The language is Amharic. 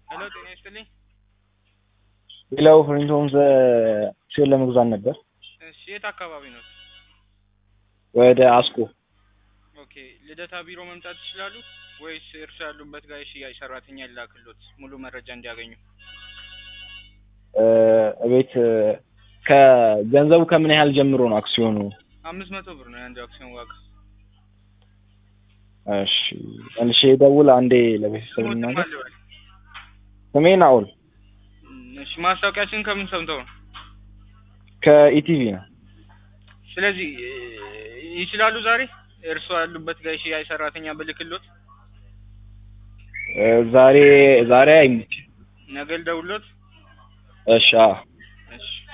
ሄሎ ጤና ይስጥልኝ። ሌላው ፍሪንቶን ሲሆን ለመግዛት ነበር እሺ የት አካባቢ ነው? ወደ አስኮ ኦኬ ልደታ ቢሮ መምጣት ይችላሉ ወይስ እርሱ ያሉበት ጋር የሽያጭ ሰራተኛ ይላክሎት ሙሉ መረጃ እንዲያገኙ? እ እቤት ከገንዘቡ ከምን ያህል ጀምሮ ነው አክሲዮኑ? አምስት መቶ ብር ነው የአንዱ አክሲዮን ዋጋ። እሺ መልሼ ደውል አንዴ ለቤተሰብ ስሞትም ልናገር። አለዋል። ስሜ ናኦል እሺ ማስታወቂያችን ከምን ሰምተው ነው? ከኢቲቪ ነው። ስለዚህ እ ይችላሉ ዛሬ እርስዎ ያሉበት ጋር የሽያጭ ሰራተኛ ብልክሎት እ ዛሬ ዛሬ አይመችም። ነገ ልደውልሎት? እሺ አዎ እሺ